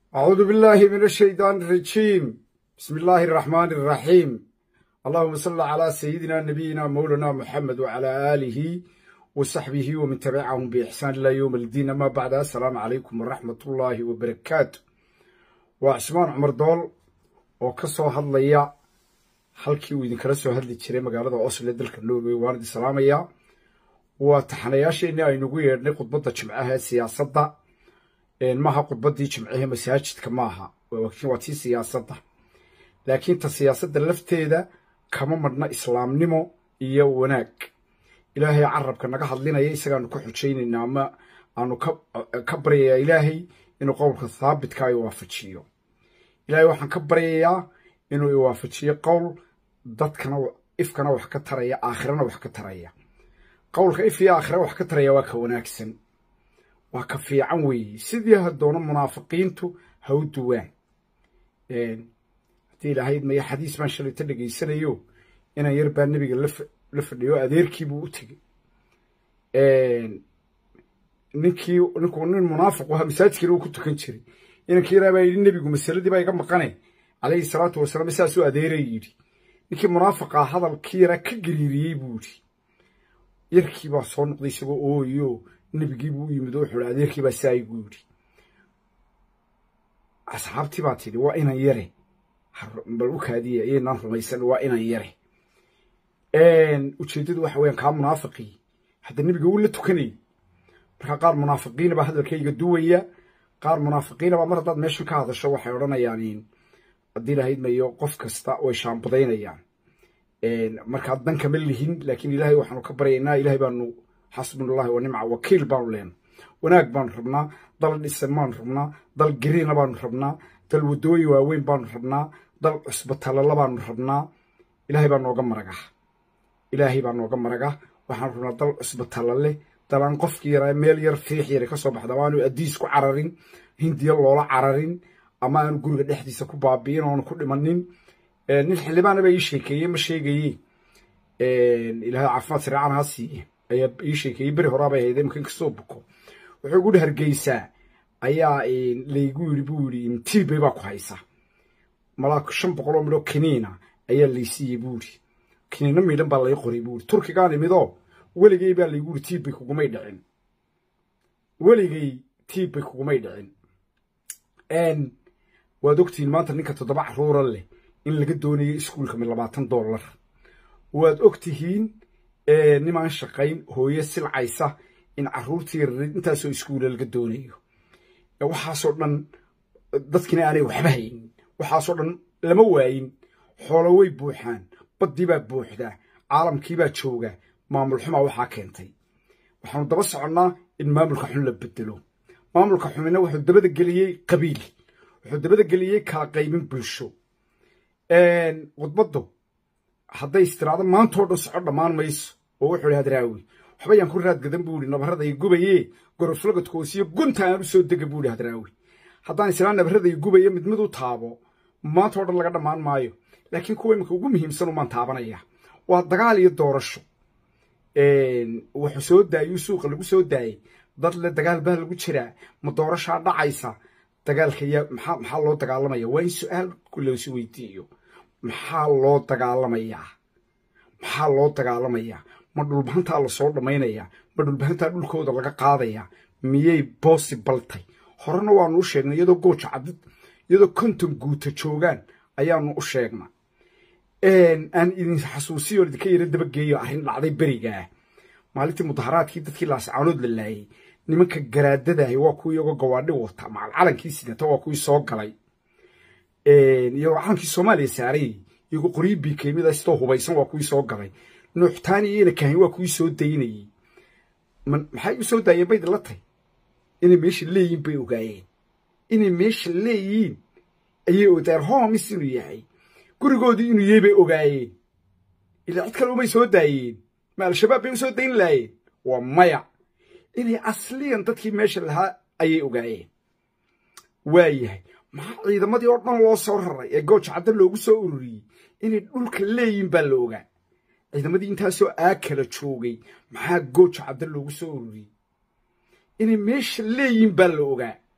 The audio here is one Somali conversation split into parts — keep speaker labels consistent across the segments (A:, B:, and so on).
A: أعوذ بالله من الشيطان الرجيم بسم الله الرحمن الرحيم اللهم صل على سيدنا نبينا مولانا محمد وعلى آله وصحبه ومن تبعهم بإحسان إلى يوم الدين ما بعد السلام عليكم ورحمة الله وبركاته وعثمان عمر دول وكسو هضليا halkii uu idinkala soo hadli jiray magaalada osle dalka norway waan idin salaamayaa waa taxanayaasheenii aynugu yeedhnay khudbadda jimcaha ee siyaasadda maaha khudbaddii jimcahe masaajidka maaha waa tii siyaasadda laakiin ta siyaasadda lafteeda kama madhna islaamnimo iyo wanaag ilaahay carabka naga hadlinaya isagaanu ka xujaynaynaa ama aanu ka baryayaa ilaahay inuu qowlka thaabitka ay waafajiyo ilaahay waxaan ka baryayaa inuu iwaafajiyo qowl dadkana ifkana wax ka taraya aakhirana wax ka taraya qowlka if iyo aakhira wax ka taraya waa ka wanaagsan waa ka fiican weeye sidii hadoona munaafiqiintu ha u duwaan haddii ilahayd maya xadiis baan shalayta dhegaysanayo inan yar baa nebiga la fadhiyo adeerkiibuu u tegey ninkii ninkuu nin munaafiq ahaa masaajidkiina uu ku tukan jiray inankii yaraa baa yidhi nebigu masaladii baa iga maqane calayhi salaatu wasalaam saasuu adeeray yidhi ninkii munaafiqaa hadalkii yaraa ka gariiriyey buu yidhi yarkii baa soo noqday isagoo ooyo nebigiibuu u yimid oo wuxuu hi adeerkii baa saa igu yidhi asxaabtii baa tidhi waa inan yare bal u kaadiya iyaynaan rumaysan waa inan yare ujeeddadu waxa weyaan kaa munaafiqii hadda nebiga wuu la tukanayay markaa qaar munaafiqiina baa hadalkayga duwaya qaar munaafiqiina baa mar haddaad meeshan ka hadasho waxay odhanayaan haddii lahayd mayo qof kasta way shaambadaynayaan markaa dan kama lihin laakiin ilaahay waxaanu ka baryaynaa ilahay baanu xasbunallahi wa nimca wakiil baanu leena wanaag baanu rabnaa dal dhisan baanu rabnaa dal gariina baanu rabnaa dal waddooyin waaweyn baanu rabnaa dal cusbatalala baanu rabnaa ilaahay baa nooga maraga ilaahay baa nooga maraga waxaanu rabnaa dal cusbatalale dal aan qofkii yaraa meel yar fiix yara ka soo baxda aanu addiis ku cararin hindiya loola cararin ama aanu guriga dhexdiisa ku baabi'in oonu ku dhimanin nin xildhibaana baa ii sheekeeye ma sheegaye ilaahay caafimaad sariican ha siiye ayaa ii sheekeeyey beri horaabay hayde imkan kasoo buko wuxuu guri hargeysaa ayaa laygu yidhi buu yidhi tiibay baa ku haysa malaa shan boqol oo midhoo kiniina ayaa laysiiyey buu yidhi kiniina miidhan baa lay qoray buu yidhi turkigaan imidoo weligay baa laygu yidhi tiibbay kugumay dhicin weligay tiibbay kugumay dhicin waad ogtihiin maanta ninka toddoba caruura leh in laga doonayo iskuulka mid labaatan dollar waad og tihiin nimaan shaqayn hooyo silcaysa in caruurtii rarid intaasoo iskuula laga doonayo waxaasoo dhan dadkina aanay waxba haynin waxaasoo dhan lama waayin xoolo way buuxaan baddii baa buuxdaa caalamkiibaa jooga maamul xumaa waxaa keentay waxaanu daba soconnaa in maamulka xun la bedelo maamulka xumina wuxuu dabada geliyey qabiil wuxuu dabada geliyey kala qaybin bulsho khudbaddu hadday istiraado maantoo dhan soco dhammaan mayso oo wuxuu ihi hadraawi waxba yaan ku raadgadan buu ihi nabarraday gubaye goroflagadkoosiyo gunta aan u soo dega buu ihi hadraawi haddaan islaan nabarraday gubaya mid mid u taabo maantoo dhan laga dhammaan maayo laakiin kuwa iminka ugu muhiimsan umaan taabanaya waa dagaal iyo doorasho wuxuu soo daayuu suuqa lagu soo daayey dad le dagaal baa lagu jiraa ma doorashaa dhacaysa dagaalka yaa maxaa maxaa loo dagaalamaya waa in su-aal loosi weydiiyo maxaa loo dagaalamayaa maxaa loo dagaalamayaa ma dhulbahantaa lasoo dhammaynayaa ma dhulbahantaa dhulkooda laga qaadayaa miyay boosibal tay horena waanu u sheegnay iyadoo gooja cadid iyadoo konton guuta joogaan ayaanu u sheegna aan idin xasuusiyo idinka yara dabageeyo arrin dhacday berigaah maalintii mudaharaadkii dadkii laascaanood la laayay nimanka garaadadahay waa kuwii iyagoo gawaadhi wata macal calankii sidata waa kuwii soo galay iyagoo calankii soomaaliya saarayay iyagoo qoryi biikeymida istoo hubaysan waa kuwii soo galay nuuxtaani iyana kahin waa kuwii soo daynayey maxay u soo daayeen bay dila tay inay meesha leeyihin bay ogaayeen inay meesha leeyihiin ayay odaayeen hoomis inuu yahay gurigoodii inuu yahay bay ogaayeen ilaa cid kale umay soo daayeen ma al-shabaab bay u soo dayn laayeen waa maya inay asliyan dadkii meesha lahaa ayay ogaayeen waayahay maxaa ciidamadii oo dhan loo soo raray ee gooja cadda loogu soo ururiyey inay dhulka leeyihin baa la ogaa ciidamadii intaasoo aakala joogay maxaa gooja cadda loogu soo ururiyey inay meesha leeyihin baa la ogaa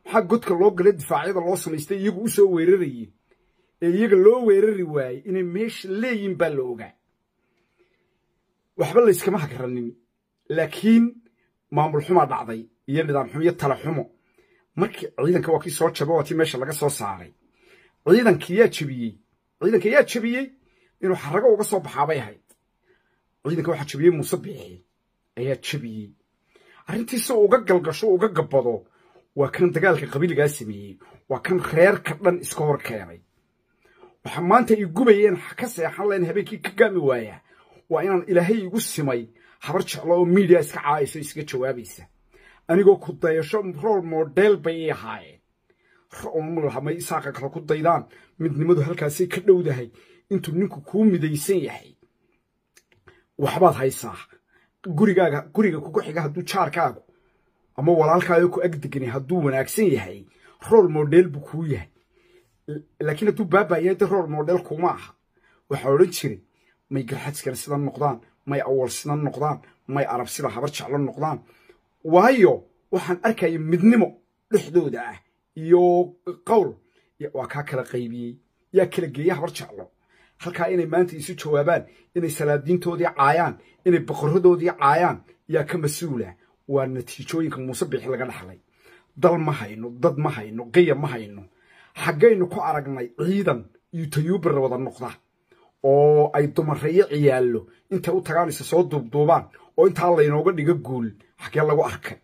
A: maxaa godka loo gala difaacyada loo samaystay iyagu u soo weerarayeen ee iyaga loo weerari waayey inay meesha leeyihin baa la ogaa waxba layskama hagranin laakiin maamul xumaa dhacday iyo nidaam xumo iyo tala xumo markii ciidanka waa kii soo jaba waa tii meesha laga soo saaray ciidankii yaa jebiyey ciidanka yaa jebiyey inuu xarago uga soo baxaabay ahayd ciidanka waxaa jebiyey muuse biixi ayaa jebiyey arrintiisa uga galgasho uga gabbado waa kan dagaalka qabiiligaa sameeyey waa kan reerka dhan iska hor keenay waxaa maanta i gubayeen ka seexan layn habeenkii ka gaami waayaa waa inaan ilaahay igu simay habar jeclo oo miidiya iska caayayso iskaga jawaabaysa anigoo ku dayasho rool model bay ii ahaayeen may isaaqa kale ku daydaan midnimadu halkaasay ka dhowdahay intuu ninku kuu midaysan yahay waxbaad haysaa gurigaaga guriga kugu xiga hadduu jaarkaagu ama walaalkaaga ku agdegani hadduu wanaagsan yahay rool model buu kuu yahay laakiin hadduu baabayahay de rool model kuma aha waxaa odhan jiray may garxadskana sida noqdaan may awal sida noqdaan may arab sida habar jeclo noqdaan waayo waxaan arkaya midnimo dhexdooda ah iyo qowl waa kaa kala qaybiyey yaa kala geeya habar jeclo halkaa inay maanta isu jawaabaan inay salaadiintoodii caayaan inay boqoradoodii caayaan yaa ka mas-uula waa natiijooyinka muuse biixi laga dhaxlay dal ma hayno dad ma hayno qaya ma hayno xaggaynu ku aragnay ciidan iyo tayuubara wada noqda oo ay dumareeyo ciyaallo intay u tagaanaysa soo duubduubaan oo intaa laynooga dhigo guul xaggee lagu arkay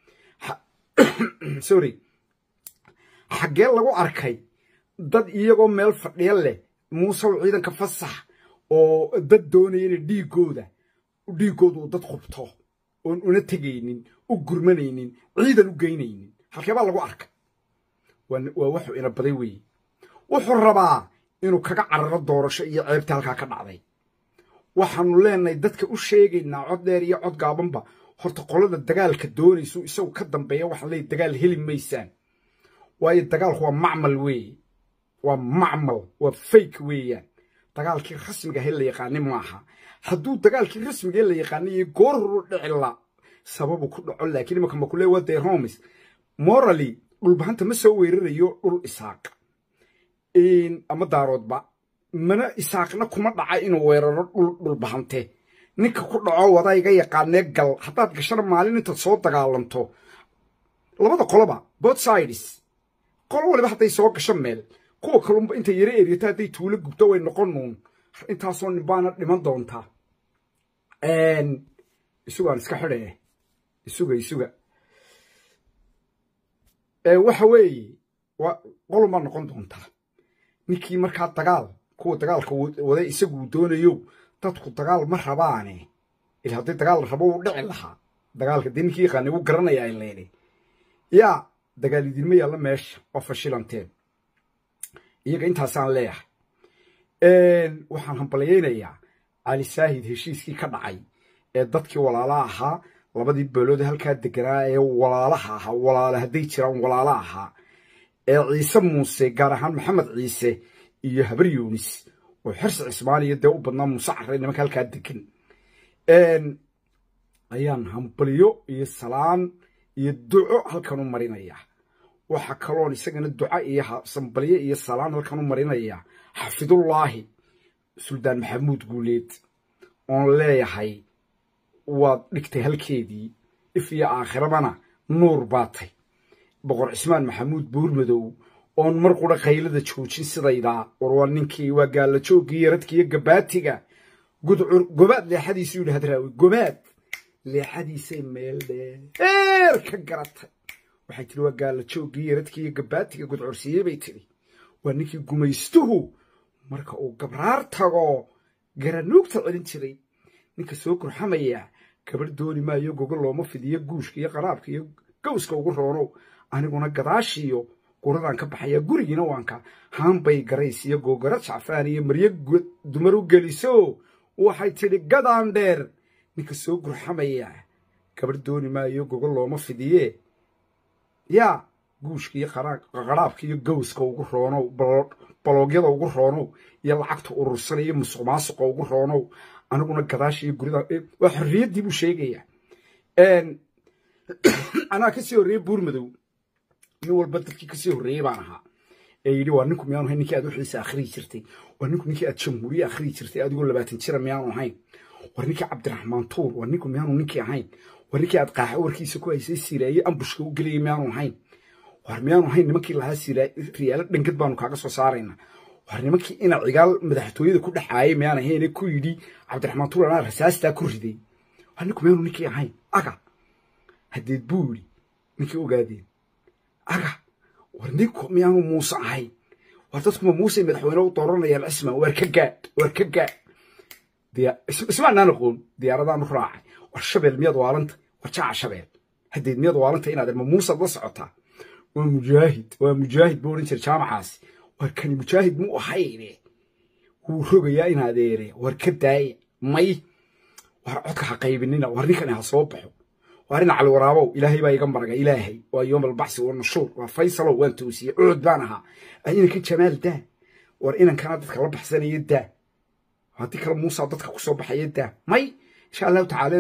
A: sorry xaggee lagu arkay dad iyagoo meel fadhiya leh muusew ciidanka fasax oo dad doonaya inay dhiigooda dhiigooda uu dad qubto oon una tegaynin u gurmanaynin ciidan u geynaynin halkee baa lagu arkay waa wuxuu ina baday weeye wuxuu rabaa inuu kaga cararo doorasho iyo ceebta halkaa ka dhacday waxaanu leenahay dadka u sheegaynaa cod dheer iyo cod gaabanba horta qolada dagaalka doonaysu isagu ka dambeeya waxaan leeyahy dagaal heli maysaan waayo dagaalku waa macmal weeye waa macmal waa fake weeyaan dagaalkii rasmiga ahe la yaqaani maaha hadduu dagaalkii rasmiga la yaqaaniyo goor horu dhicila sababu ku dhaco laakiin imaka makule waa dee homes morally dhulbahanta ma soo weerarayo dhul isaaq ama daaroodba mana isaaqna kuma dhaca inuu weeraro dhul dhulbahante ninka ku dhaco wadayga yaqaanee gal haddaad gashana maalin intaad soo dagaalanto labada qoloba both sides qolo waliba hadday soo gasho meel kuwa kalunba intay yaro eryato hadday tuulo gubto way noqon nuun intaasoo ninbaana dhiman doontaa isugaan iska xidhe isuga isuga waxa weeye qolunbaa noqon doontaa ninkii markaa dagaal kuwa dagaalka wada isaguu doonayo dadku dagaal ma rabaane il haddii dagaal la rabo wuu dhici lahaa dagaalka dee ninkii yaqaanay wuu garanayaa ileene yaa dagaal idinma yaalla meesha oo fashilanteen iyaga intaasaan leeyahay waxaan hambalyaynayaa cali saahid heshiiskii ka dhacay ee dadkii walaala ahaa labadii beelood halkaa deganaa ee walaalaha ahaa walaala hadday jiraan walaala ahaa ee ciise muuse gaar ahaan maxamed ciise iyo habar yuunis oo xirsi cismaaniya dee u badnaa muuse carre nimanka halkaa degan ayaan hambalyo iyo salaan iyo duco halkan u marinayaa waxaa kaloon isagana duca iyo sambalyo iyo salaan halkan u marinayaa xafidullaahi suldaan maxamuud guuleed oon leeyahay waad dhigtay halkeedii if iyo aakhirabana nuur baatay boqor cismaan maxamuud buurmadow oon mar qura qaylada joojin sidaydaa war waa ninkii waa gaalla jooggii yaradkiiyo gabaatiga gudcur gobaad leexadiisu yidhi hadraawi gobaad leexadiisay meel dheer ka garatay waxay tihi waa gaalla jooggii yaradkiiyo gabaatiga gudcursiiyey bay tidhi waa ninkii gumaystuhu marka uu gabraar tago garanuugta celin jiray ninka soo gurxamaya gabarh dooni maayo gogo looma fidiyo guushka iyo qaraabka iyo gawska ugu roonow aniguna gadaashiiyo guradaan ka baxaya gurigiina waanka haanbay garays iyo googara jacfaan iyo maryo dumar u geliso waxay tidhi gadaan dheer ninka soo gurxamaya gabarh dooni maayo gogo looma fidiye yaa guushka iyo qaraabka iyo gawska ugu roonow baloogyada ugu roonow iyo lacagta urursan iyo musuq maasuqa ugu roonow aniguna gadaasha iyo gurida waa xorriyaddii buu sheegaya anaa ka sii horreeyey buurmadow nin walba dadkii kasii horreeyey baan ahaa ee yidhi waa ninku miyaanu ahayn ninkii aad wixiisa akhriyi jirtay waa ninku ninkii aad jamhuuriye akhriyi jirtay adigoo labaatan jira miyaanu ahayn war ninkii cabdiraxmaan tuur war ninku miyaanu ninkii ahayn war ninkii aad qaaxa warkiisa ku haysay siraaye ambushka u gelayay miyaanu ahayn war miyaanu ahayn nimankii lahaa riyaalo dhangad baanu kaaga soo saaraynaa war nimankii ina cigaal madaxtooyada ku dhexaayay miyaan ahayne ku yidhi cabdiraxmaan tuur anaa rasaastaa ku riday war ninku miyaanu ninkii ahayn aga haddeed buu yidhi ninkii ogaadeen aga war ninku miyaanu muuse ahayn war dadkuma muuse madaxweyne u dooranayaan cisma war ka gaadh war ka gaadh ismaanaan aqoon diyaaradaanu raacay war shabeel miyaad waalanta war jaaca shabeel haddeed miyaad waalanta inaad ma muusaad la socotaa waa mujaahid waa mujaahid buu odhan jira jaamacaasi war kani mujaahid mu ahayne wuu rogayaa in adeere war ka daaya may war codka ha qaybinina war ninkani ha soo baxo war ina cali waraabow ilaahay baa iga maraga ilaahay waa yoom albaxsi waa nushuur waa faysalow waan toosiyey cuud baan ahaa inankan jamaal daa war inankana dadka la baxsanaya daa haddii kale muusa dadka ku soo baxaya daa may insha allahu tacaala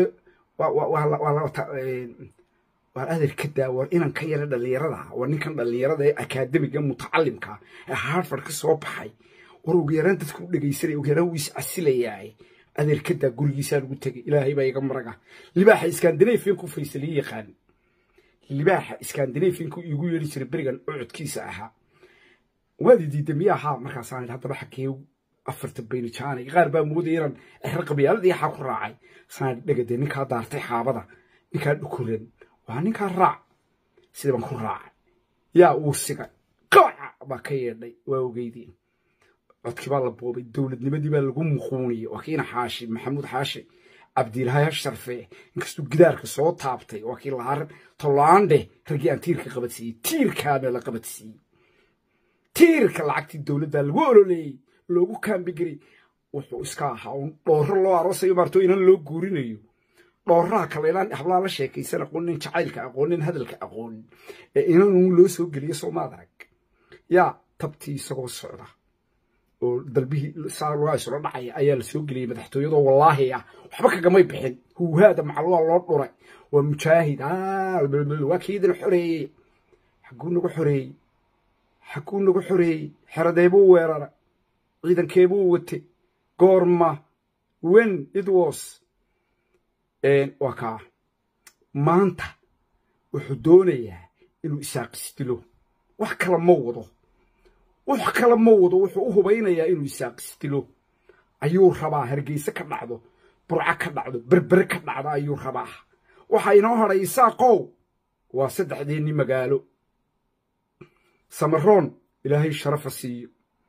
A: waar adeer ka daa war inankan yara dhallinyarada war ninkan dhallinyarada ee akaademiga mutacalimka ee harfard ka soo baxay war ugu yaraan dadku u dhegaysanaya ugu yaraan wuu iscasilayaa adeer ka daa gurigiisaa lagu tegay ilaahay baa iga maraga libaaxa iskandinafiyanku faysaliye yaqaan libaaxa iskandinafiyanku iigu yeeri jiray berigan ucudkiisa ahaa waadi diida miya ahaa markaasaan idhi haddaba xagee afarta baynijaanay qaar baa moodaya inaan exro qabyaaladii axaa ku raacay saan dhegade ninkaa daartay xaabada ninkaa dhukuran waa ninkaa raac sida baan ku raacay yaa uu sigay qabaca baa ka yeedhay waa ogeydeen codkii baa la boobay dowladnimadii baa lagu muquuniyey waa kiina xaashi maxamuud xaashi cabdiilaahi sharfe inkastuu gidaarka soo taabtay waa kii lahaa tolaandhe raggii aan tiirka qabadsiiyey tiirkaana la qabadsiiyey tiirka lacagtii dowladda lagu ololeeyey loogu kaambigelay wuxuu iska ahaa un dhoorro loo aroosayo maarto inan loo guurinayo dhooraha kale inaan hablaa la sheekaysan aqoonin jacaylka aqoonin hadalka aqoonin ee inanun loo soo geliyo soomaad arag yaa tabtii isagoo socda oo dalbihii saa loo isula dhacaya ayaa la soo geliyey madaxtooyadoo wallaahi ah waxba kagamay bixin huuhaada macal waa loo dhuray waa mujaahid waa kiidin xoreeyey xaguu nagu xoreeyey xaguu nagu xoreeyey xeradeebuu weerara ciidankeebuu wate goorma wen it was waa kaa maanta wuxuu doonayaa inuu isaaqisdilo wax kale ma wado wax kale ma wado wuxuu u hubaynayaa inuu isaaqisdilo ayuu rabaa hargeyse ka dhacdo burco ka dhacdo berbere ka dhacdo ayuu rabaa waxaa inoo hadhay isaaqow waa saddexdeenni magaalo samaroon ilaahay sharafa siiyo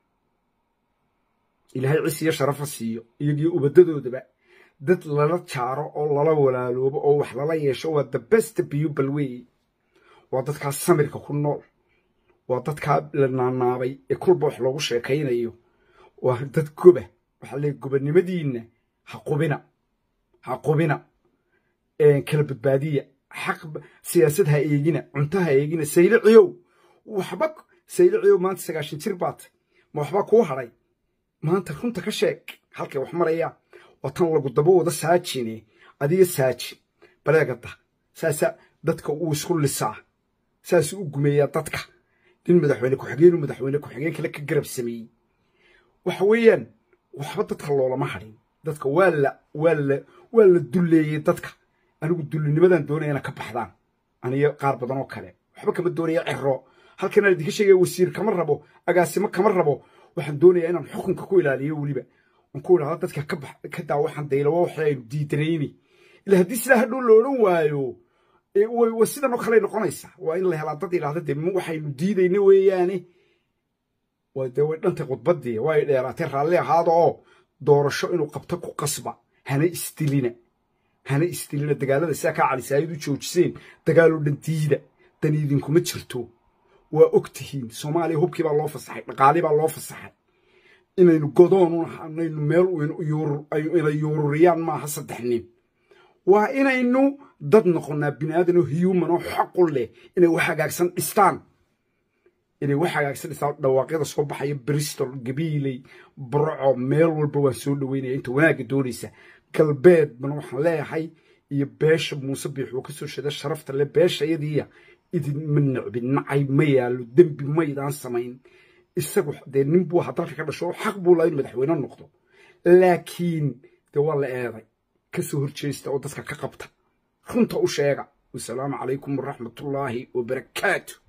A: ilaahay cisiyo sharafa siiyo iyagii ubadadoodaba dad lala jaaro oo lala walaaloobo oo wax lala yeesho waa the best people wey waa dadkaa samirka ku nool waa dadkaa la naanaabay ee kulba wax loogu sheekaynayo waa dad goba waxaa leey gobanimadiinna ha qubina ha qubina kala badbaadiya xaq siyaasad ha eegina cunto ha eegina sayliciyow waxba sayliciyow maanta sagaashan jir baatay ma waxba kuu hadhay maanta runta ka sheeg halkay wax marayaan waa tan lagu daba wada saajine adiga saajin baleegada saasa dadka uu isku lisaa saasuu u gumeeyaa dadka nin madaxweyne ku-xigeenuu madaxweyne ku-xigeen kale ka garab sameeyey waxa weeyaan waxba dadka loolama hadhin dadka waa la waa la waa la dulleeyey dadka anigu dullinimadan doonaya ina ka baxdaan aniyo qaar badan oo kale waxba kama doonaya cero halkanaan idinka sheegaya wasiir kama rabo agaasimo kama rabo waxaan doonayaa inaan xukunka ku ilaaliyo weliba aan ku idhahdo dadka ka bax ka daa waxaan daylawa waxa aynu diidanayni ila haddii sidaa hadhow la odhan waayo way sidan oo kale noqonaysaa waa in la helaa dad idhahda dee waxaynu diidayna weeyaane dee way dhantay khudbaddii way dheeraatay raalli ahaada oo doorasho inuu qabto ku qasba hana isdilina hana isdilina dagaalada sidaa kaa calisaayad u joojiseen dagaaloo dhan diida dan idinkuma jirto waa og tihiin soomaaliya hubkii baa loo fasaxay dhaqaalii baa loo fasaxay inaynu godoon unaynu meel ina yuururiyaan maaha saddex nin waa inaynu dad noqonnaa bini aadan oo human oo xaqu leh inay wax hagaagsan dhistaan inay wax hagaagsan dhistaan dhawaaqyada soo baxaya bristol gabiiley burco meel walba waan soo dhaweynaya inta wanaagga doonaysa galbeed bana waxaan leeyahay iyo beesha muuse biix uu ka soo sheeda sharafta le beesha iyadiiya idinma necbi nacay ma yaallo dembi maydaan samayn isagu dee nin buu aha dalka ka dhasho xaq buu laa inu madaxweyne noqdo laakiin dee waa la eeday ka soo horjeesta oo dadka ka qabta runta u sheega wasalaamu calaykum waraxmatullaahi wabarakaatu